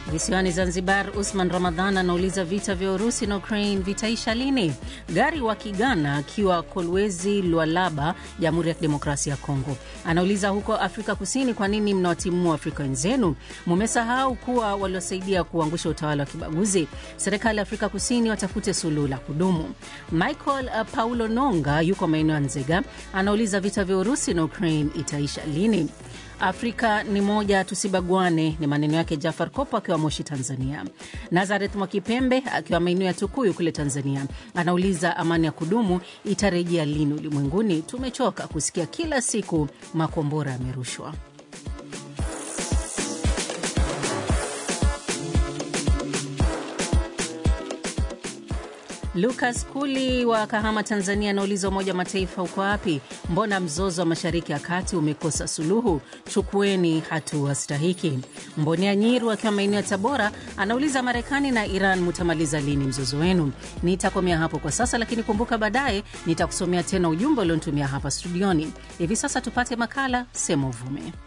Visiwani Zanzibar, Usman Ramadhan anauliza vita vya Urusi na Ukraine vitaisha lini? Gari wa Kigana akiwa Kolwezi, Lwalaba, Jamhuri ya Kidemokrasia ya Kongo, anauliza huko Afrika Kusini, kwa nini mnawatimua Afrika wenzenu? Mumesahau kuwa waliosaidia kuangusha utawala wa kibaguzi. Serikali ya Afrika Kusini watafute suluhu la kudumu. Michael uh, Paulo Nonga yuko maeneo ya Nzega, anauliza vita vya Urusi na Ukraine itaisha lini? Afrika ni moja, tusibagwane, ni maneno yake Jafar Kopo akiwa Moshi, Tanzania. Nazareth Mwakipembe akiwa maeneo ya Tukuyu kule Tanzania anauliza amani ya kudumu itarejea lini ulimwenguni? Tumechoka kusikia kila siku makombora yamerushwa. Lucas Kuli wa Kahama, Tanzania anauliza Umoja wa Mataifa uko wapi? Mbona mzozo wa Mashariki ya Kati umekosa suluhu? Chukueni hatua stahiki. Mbonea Nyiru akiwa maeneo ya Tabora anauliza Marekani na Iran mutamaliza lini mzozo wenu? Nitakomea hapo kwa sasa, lakini kumbuka baadaye nitakusomea tena ujumbe ulionitumia hapa studioni. Hivi sasa tupate makala Sema Uvume.